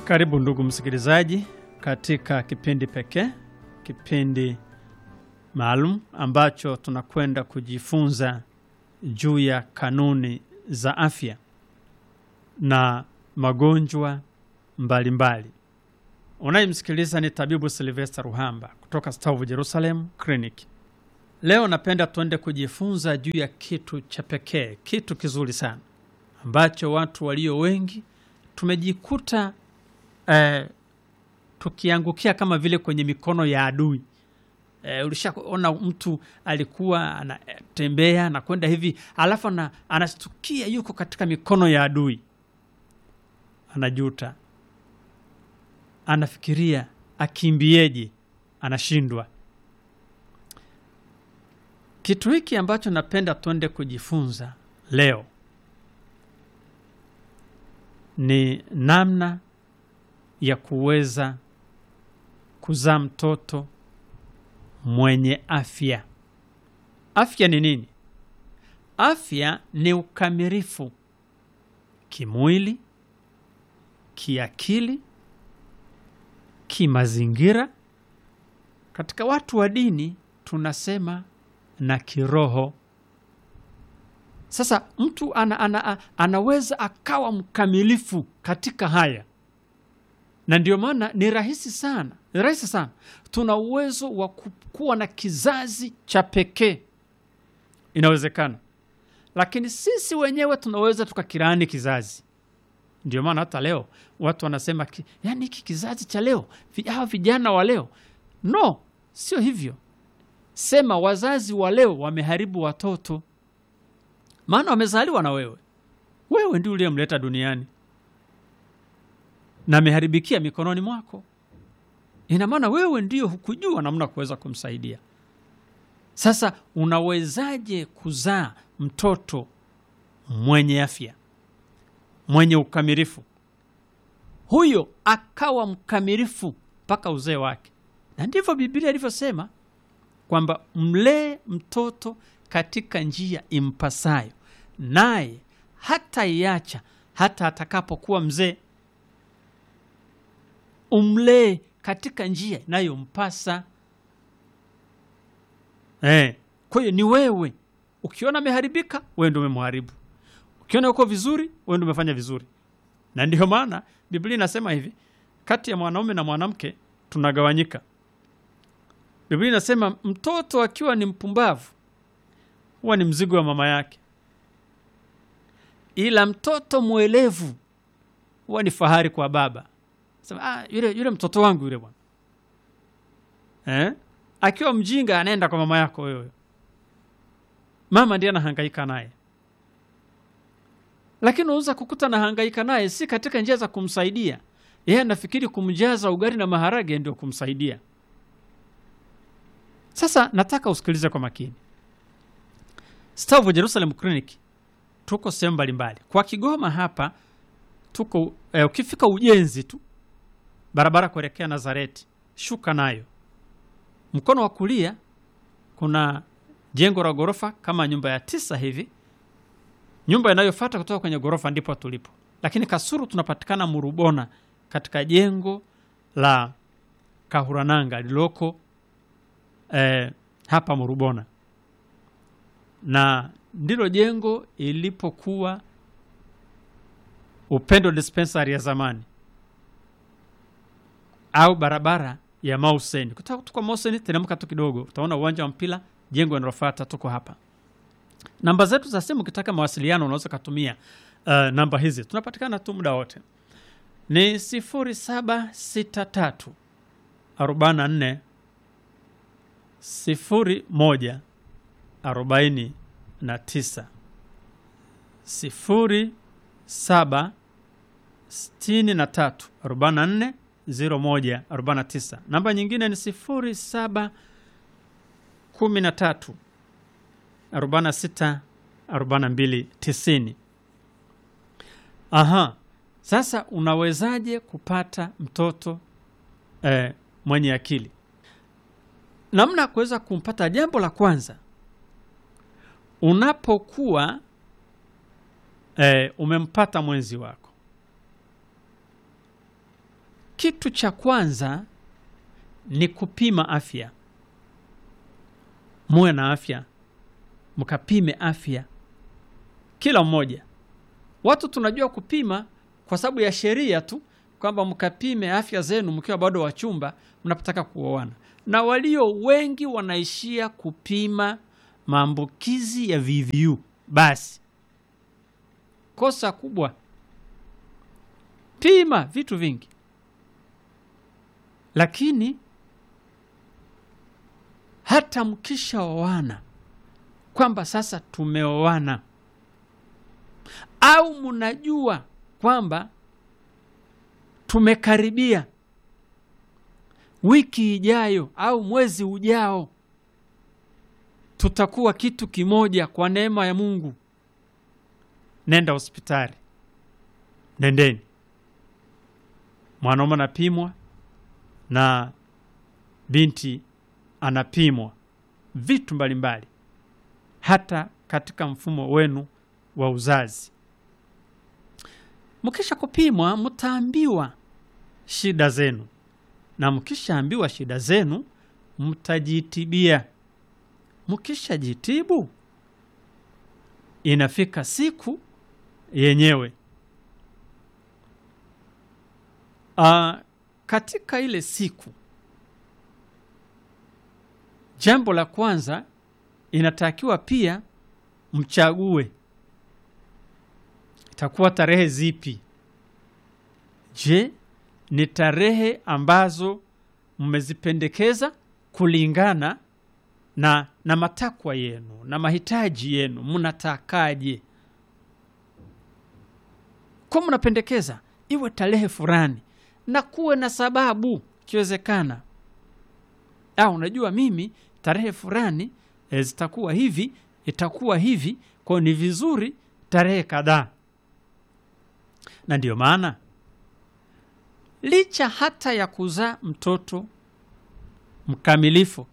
Karibu ndugu msikilizaji, katika kipindi pekee, kipindi maalum ambacho tunakwenda kujifunza juu ya kanuni za afya na magonjwa mbalimbali. Unayemsikiliza ni tabibu Silvester Ruhamba kutoka Stavu Jerusalem Clinic. Leo napenda tuende kujifunza juu ya kitu cha pekee, kitu kizuri sana ambacho watu walio wengi tumejikuta eh, tukiangukia kama vile kwenye mikono ya adui. Eh, ulishaona mtu alikuwa anatembea anakwenda hivi alafu ana, anastukia yuko katika mikono ya adui, anajuta, anafikiria akimbieje, anashindwa. Kitu hiki ambacho napenda tuende kujifunza leo ni namna ya kuweza kuzaa mtoto mwenye afya. Afya ni nini? Afya ni ukamilifu kimwili, kiakili, kimazingira. Katika watu wa dini tunasema na kiroho. Sasa mtu ana, ana, anaweza akawa mkamilifu katika haya, na ndio maana ni rahisi sana, ni rahisi sana. Tuna uwezo wa kuwa na kizazi cha pekee, inawezekana, lakini sisi wenyewe tunaweza tukakirani kizazi. Ndio maana hata leo watu wanasema ki, yani hiki kizazi cha leo, hawa vijana wa leo. No, sio hivyo. Sema wazazi wa leo wameharibu watoto maana wamezaliwa na wewe, wewe ndio uliyemleta duniani na ameharibikia mikononi mwako. Ina maana wewe ndio hukujua namna kuweza kumsaidia. Sasa unawezaje kuzaa mtoto mwenye afya, mwenye ukamilifu, huyo akawa mkamilifu mpaka uzee wake? Na ndivyo Biblia ilivyosema kwamba mlee mtoto katika njia impasayo, naye hata iacha hata atakapokuwa mzee. Umlee katika njia inayompasa. Eh, kwa hiyo ni wewe. Ukiona ameharibika, wewe ndio umemharibu. Ukiona uko vizuri, wewe ndio umefanya vizuri. Na ndiyo maana Biblia inasema hivi, kati ya mwanaume na mwanamke tunagawanyika. Biblia inasema mtoto akiwa ni mpumbavu huwa ni mzigo wa mama yake, ila mtoto mwelevu huwa ni fahari kwa baba. Sema, ah, yule, yule mtoto wangu yule bwana eh? Akiwa mjinga anaenda kwa mama yako wewe, mama ndiye anahangaika naye, lakini unaweza kukuta anahangaika naye si katika njia za kumsaidia yeye, anafikiri kumjaza ugali na maharage ndio kumsaidia. Sasa nataka usikilize kwa makini. Stavu Jerusalem Clinic tuko sehemu mbalimbali. Kwa Kigoma hapa tuko eh, ukifika ujenzi tu barabara kuelekea Nazareti, shuka nayo mkono wa kulia kuna jengo la ghorofa kama nyumba ya tisa hivi. Nyumba inayofuata kutoka kwenye ghorofa ndipo tulipo, lakini Kasuru tunapatikana Murubona katika jengo la Kahurananga lililoko eh, hapa Murubona na ndilo jengo ilipokuwa Upendo dispensary ya zamani au barabara ya Mauseni. Kutoka tuko Mauseni, teremka tu kidogo, utaona uwanja wa mpira, jengo linalofuata. Tuko hapa. Namba zetu za simu, ukitaka mawasiliano unaweza kutumia uh, namba hizi, tunapatikana tu muda wote, ni 0763 44 01 arobaini na tisa sifuri saba sitini na tatu arobaini na nne ziro moja arobaini na tisa. Namba nyingine ni sifuri saba kumi na tatu arobaini na sita arobaini na mbili tisini. Aha, sasa unawezaje kupata mtoto eh, mwenye akili? Namna ya kuweza kumpata, jambo la kwanza unapokuwa eh, umempata mwenzi wako Kitu cha kwanza ni kupima afya. Muwe na afya, mkapime afya kila mmoja. Watu tunajua kupima kwa sababu ya sheria tu, kwamba mkapime afya zenu mkiwa bado wachumba mnapotaka kuoana, na walio wengi wanaishia kupima maambukizi ya VVU. Basi kosa kubwa, pima vitu vingi, lakini hata mkishaoana kwamba sasa tumeoana au mnajua kwamba tumekaribia wiki ijayo au mwezi ujao tutakuwa kitu kimoja kwa neema ya Mungu, nenda hospitali, nendeni. Mwanaume anapimwa na binti anapimwa vitu mbalimbali, hata katika mfumo wenu wa uzazi. Mkisha kupimwa, mtaambiwa shida zenu, na mkishaambiwa shida zenu, mtajitibia. Mkishajitibu, inafika siku yenyewe. Aa, katika ile siku, jambo la kwanza inatakiwa pia mchague itakuwa tarehe zipi? Je, ni tarehe ambazo mmezipendekeza kulingana na, na matakwa yenu na mahitaji yenu, mnatakaje? Kwa mnapendekeza iwe tarehe fulani na kuwe na sababu ikiwezekana. Au unajua mimi tarehe fulani e, zitakuwa hivi, itakuwa hivi, kwa ni vizuri tarehe kadhaa na ndiyo maana licha hata ya kuzaa mtoto mkamilifu